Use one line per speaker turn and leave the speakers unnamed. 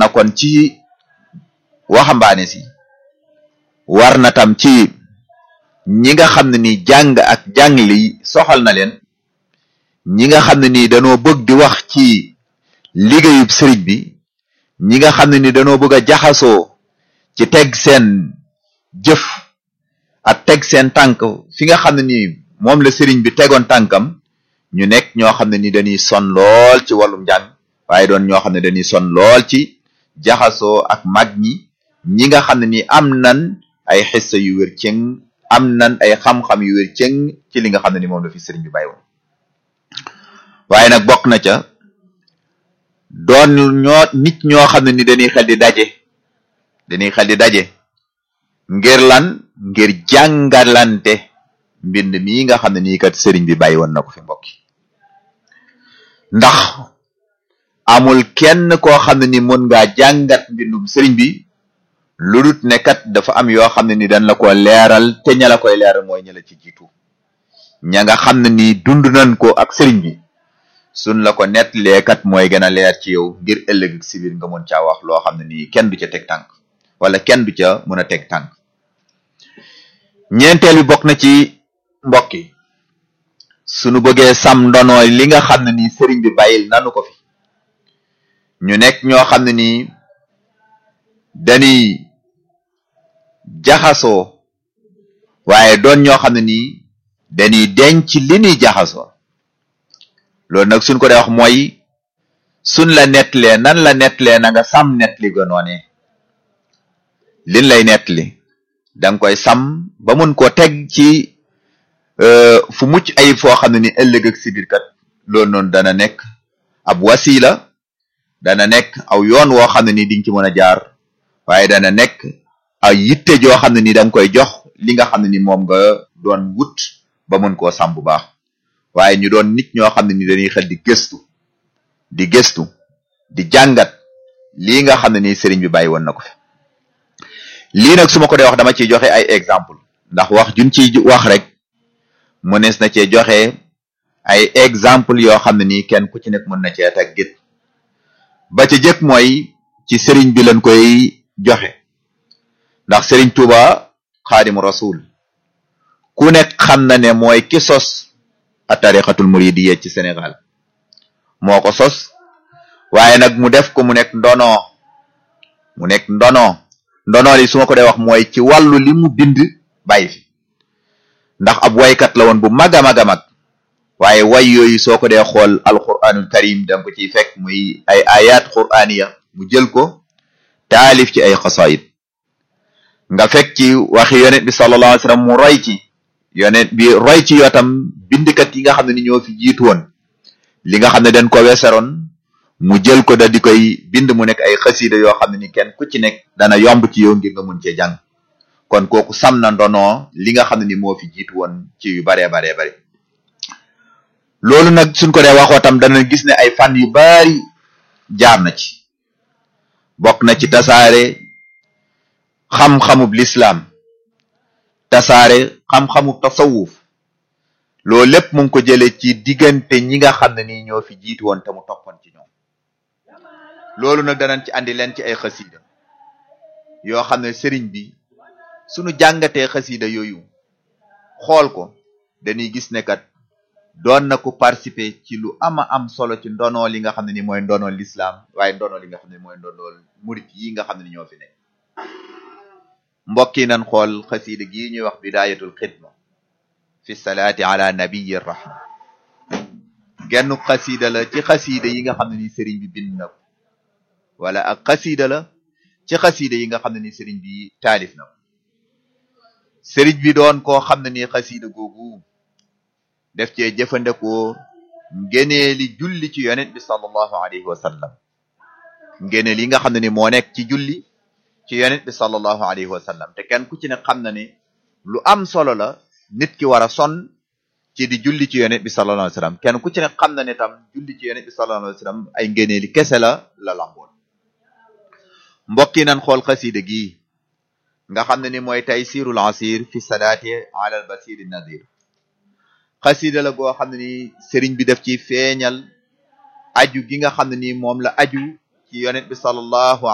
na kon ci waxambaane si war na tam ci ñi nga xam ne ni jàng ak jàng li soxal na leen ñi nga xam ne ni danoo bëgg di wax ci liggéeyub sëriñ bi ñi nga xam ne ni danoo bëgg a jaxasoo ci teg seen jëf ak teg seen tànk fi nga xam ne ni moom la sëriñ bi tegoon tànkam ñu nekk ñoo xam ne ni dañuy son lool ci wàllum njàng waaye doon ñoo xam ne dañuy son lool ci jaxasoo ak mag ñi ñi nga xam ne ni am nan ay xissa yu wér cëng am nan ay xam-xam yu wér cëng ci li nga xam ne ni moom la fi sëriñ bi bàyyi woon waaye nag bokk na ca doon ñoo nit ñoo xam ne ni dañuy xel di daje dañuy xel di daje ngir lan ngir jàngalante mbind mii nga xam ne nii kat sëriñ bi bàyyi woon na ko fi mbokki ndax amul kenn koo xam ne ni mën ngaa jàngat mbindum sëriñ bi lu dut ne kat dafa am yoo xam ne ni dañ la ko leeral te ña la koy leeral mooy ña la ci jiitu ña nga xam ne ni dund nañ ko ak sëriñ bi suñ la ko nettalee kat mooy gën a leer ci yow ngir ëllëg si biir nga mën caa wax loo xam ne nii kenn du ca teg tànk wala kenn du ca mën a teg tànk ñeenteel bi bokk na ci mbokk yi sunu bëggee sam ndono li nga xam ne nii sëriñ bi bàyyil nanu ko fi ñu nekk ñoo xam ne nii dañuy jaxasoo waaye doon ñoo xam ne nii dañuy denc li ñuy jaxasoo loolu nag suñ ko dee wax mooy suñ la nettalee nan la nettalee na nga sam nettali ga noonee liñ lay nettali danga koy sam ba mun koo teg ci fu mucc ayib foo xam ne ni ëllëg ak sibir kat loolu noonu dana nekk ab wasila dana nekk aw yoon woo xam ne ni di nga ci mën a jaar waaye dana nekk ay yitte joo xam ne ni da nga koy jox li nga xam ne ni moom nga doon wut ba mën koo sam bu baax waaye ñu doon nit ñoo xam ne ni dañuy xel di gëstu di gëstu di jàngat lii nga xam ne ni sëriñ bi bàyyi woon na ko fi lii nag su ma ko dee wax dama ciy joxe ay exemple ndax wax juñ ciy wax rek mënees na cee joxe ay exemple yoo xam ne nii kenn ku ci nekk mën na cee teg git ba ca jëkk mooy ci sëriñ bi lañ koy joxe ndax sëriñ Tuuba xaadimu rasul ku nekk xam na ne mooy ki sos a tariqatul muridiyya ci Sénégal moo ko sos waaye nag mu def ko mu nekk ndono mu nekk ndono ndono li su ma ko dee wax mooy ci wàllu li mu bind bàyyi fi ndax ab waykat la woon bu mag a mag a mag waaye way yooyu soo ko dee xool alquranul karim danga ko ciy fekk muy ay ayat quraniya mu jël ko taalif ci ay xasaayid nga fekk ci waxi yonent bi sallallahu alayhi wasallam mu roy ci yonent bi roy ci yootam bindkat yi nga xam ne ni ñoo fi jiitu woon li nga xam ne dañ ko weesaroon mu jël ko da di koy bind mu nekk ay xasida yoo xam ne ni kenn ku ci nekk dana yomb ci yow ngir nga mun cee jàng kon kooku sam na ndono li nga xam ne ni moo fi jiitu woon ci yu baree baree bari loolu nag suñ ko dee waxoo tam dana gis ne ay fan yu bari jaar na ci bokk na ci tasaare xam-xamub lislaam tasaare xam-xamub tasawuf loolu lépp mu ngi ko jëlee ci diggante ñi nga xam ne nii ñoo fi jiitu woon te mu toppoon ci ñoom loolu nag danañ ci andi leen ci ay xasida yoo xam ne sëriñ bi suñu jàngatee xasida yooyu xool ko dañuy gis ne kat doon na ko participer ci lu ama am solo ci ndono li nga xam ne ni mooy ndono lislaam waaye ndono li nga xam ne mooy ndono murit yi nga xam ne ni ñoo fi nekk mbokk yi nañ xool xasida gii ñuy wax bidayatul xidma fi salaati ala nabiyi rahma genn xasida la ci xasida yi nga xam ne ni sëriñ bi bind na ko wala ak xasida la ci xasida yi nga xam ne ni sëriñ bi taalif na ko sëriñ bi doon koo xam ne ni xasida googu def cee jëfandikoo ngeneeli julli ci yonent bi sallallahu alayhi wa sallam ngeneel yi nga xam ne ni moo nekk ci julli ci yonent bi sallallahu alayhi wa sallam te kenn ku ci ne xam na ne lu am solo la nit ki war a son ci di julli ci yonent bi sallallahu alayhi wa sallam kenn ku ci ne xam na ne tam julli ci yonent bi sallallahu alayhi wa sallam ay ngeneeli kese la la lamboon mbokk yi nan xool xasida gi nga xam ne ni mooy taysirul asir fi salaati ala al basiri nadir xasida la goo xam ne ni sëriñ bi def ci feeñal aju gi nga xam ne ni moom la aju ci yonent bi sallallahu